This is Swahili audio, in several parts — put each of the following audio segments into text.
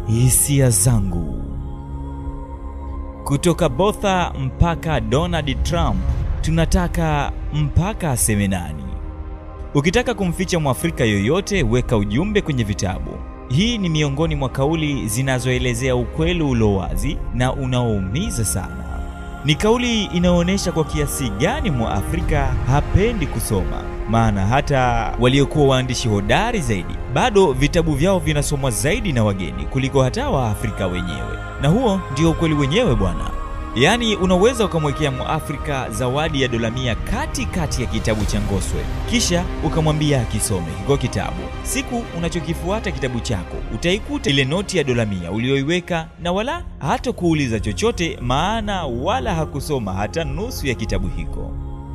hisia zangu. Kutoka Botha mpaka Donald Trump, tunataka mpaka aseme nani. Ukitaka kumficha Mwafrika yoyote, weka ujumbe kwenye vitabu. Hii ni miongoni mwa kauli zinazoelezea ukweli ulo wazi na unaoumiza sana. Ni kauli inayoonyesha kwa kiasi gani Mwafrika hapendi kusoma, maana hata waliokuwa waandishi hodari zaidi bado vitabu vyao vinasomwa zaidi na wageni kuliko hata Waafrika wenyewe, na huo ndio ukweli wenyewe bwana. Yaani, unaweza ukamwekea Mwafrika zawadi ya dola mia kati kati ya kitabu cha Ngoswe, kisha ukamwambia akisome hiko kitabu. Siku unachokifuata kitabu chako, utaikuta ile noti ya dola mia uliyoiweka, na wala hata kuuliza chochote, maana wala hakusoma hata nusu ya kitabu hiko.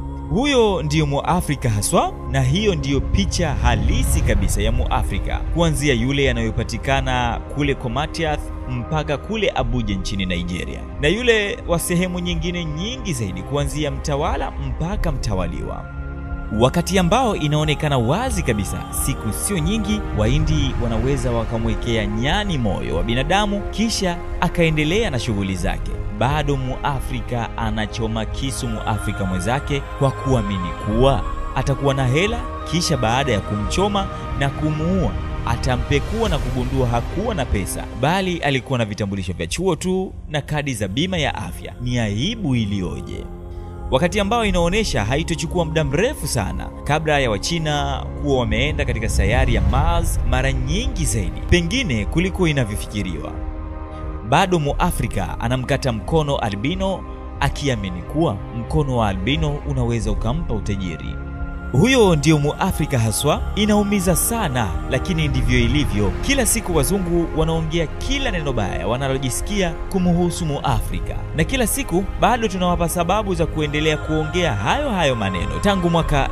Huyo ndiyo Muafrika haswa, na hiyo ndiyo picha halisi kabisa ya Muafrika, kuanzia yule yanayopatikana kule Komatiath mpaka kule Abuja nchini Nigeria, na yule wa sehemu nyingine nyingi zaidi, kuanzia mtawala mpaka mtawaliwa, wakati ambao inaonekana wazi kabisa, siku sio nyingi, Wahindi wanaweza wakamwekea nyani moyo wa binadamu, kisha akaendelea na shughuli zake. Bado Muafrika anachoma kisu Muafrika mwenzake kwa kuamini kuwa atakuwa na hela, kisha baada ya kumchoma na kumuua atampekua na kugundua hakuwa na pesa, bali alikuwa na vitambulisho vya chuo tu na kadi za bima ya afya. Ni aibu iliyoje! Wakati ambao inaonyesha haitochukua muda mrefu sana kabla ya Wachina kuwa wameenda katika sayari ya Mars mara nyingi zaidi pengine kuliko inavyofikiriwa. Bado Muafrika anamkata mkono albino akiamini kuwa mkono wa albino unaweza ukampa utajiri. Huyo ndio Muafrika haswa. Inaumiza sana, lakini ndivyo ilivyo. Kila siku wazungu wanaongea kila neno baya wanalojisikia kumuhusu Muafrika, na kila siku bado tunawapa sababu za kuendelea kuongea hayo hayo maneno. Tangu mwaka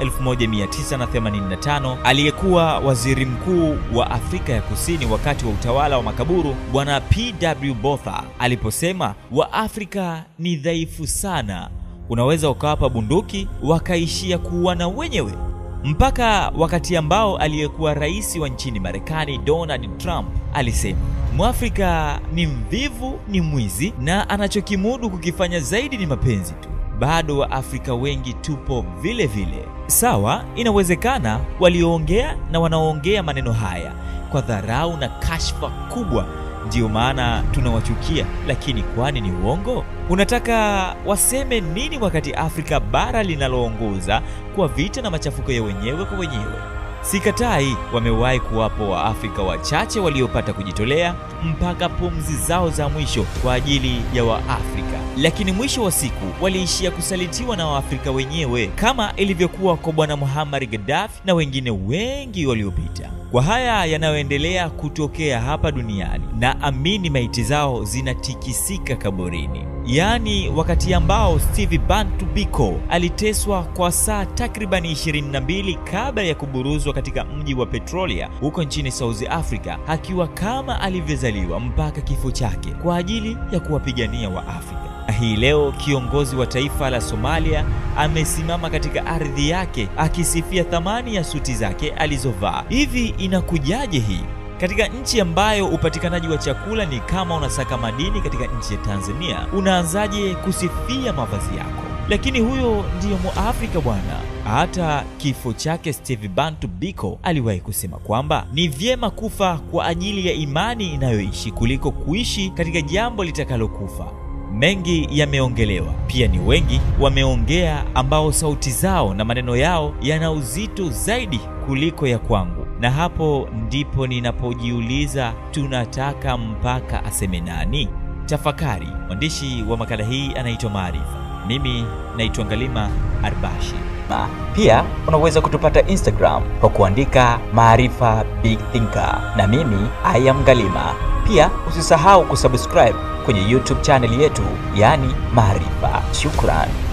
1985 aliyekuwa waziri mkuu wa Afrika ya Kusini wakati wa utawala wa makaburu Bwana P.W. Botha aliposema Waafrika ni dhaifu sana unaweza ukawapa bunduki wakaishia kuuana wenyewe, mpaka wakati ambao aliyekuwa rais wa nchini Marekani Donald Trump alisema Mwafrika ni mvivu, ni mwizi na anachokimudu kukifanya zaidi ni mapenzi tu. Bado Waafrika wengi tupo vile vile. Sawa, inawezekana walioongea na wanaoongea maneno haya kwa dharau na kashfa kubwa ndiyo maana tunawachukia, lakini kwani ni uongo? Unataka waseme nini wakati Afrika bara linaloongoza kwa vita na machafuko ya wenyewe kwa wenyewe? Sikatai, wamewahi kuwapo Waafrika wachache waliopata kujitolea mpaka pumzi zao za mwisho kwa ajili ya Waafrika, lakini mwisho wa siku waliishia kusalitiwa na Waafrika wenyewe, kama ilivyokuwa kwa Bwana Muammar Gaddafi na wengine wengi waliopita. Kwa haya yanayoendelea kutokea hapa duniani, na amini maiti zao zinatikisika kaburini. Yaani, wakati ambao Steve Bantu Biko aliteswa kwa saa takribani 22 kabla ya kuburuzwa katika mji wa Pretoria huko nchini South Africa, akiwa kama alivyozaliwa mpaka kifo chake kwa ajili ya kuwapigania Waafrika. Hii leo kiongozi wa taifa la Somalia amesimama katika ardhi yake akisifia thamani ya suti zake alizovaa. Hivi inakujaje hii katika nchi ambayo upatikanaji wa chakula ni kama unasaka madini katika nchi ya Tanzania? Unaanzaje kusifia mavazi yako? Lakini huyo ndiyo Muafrika bwana. Hata kifo chake Steve Bantu Biko aliwahi kusema kwamba ni vyema kufa kwa ajili ya imani inayoishi kuliko kuishi katika jambo litakalokufa. Mengi yameongelewa, pia ni wengi wameongea ambao sauti zao na maneno yao yana uzito zaidi kuliko ya kwangu, na hapo ndipo ninapojiuliza tunataka mpaka aseme nani? Tafakari. Mwandishi wa makala hii anaitwa Maarifa, mimi naitwa Ngalima Arbashi. Na pia unaweza kutupata Instagram kwa kuandika Maarifa Big Thinker, na mimi I am Ngalima. Pia usisahau kusubscribe kwenye YouTube channel yetu, yani Maarifa. Shukran.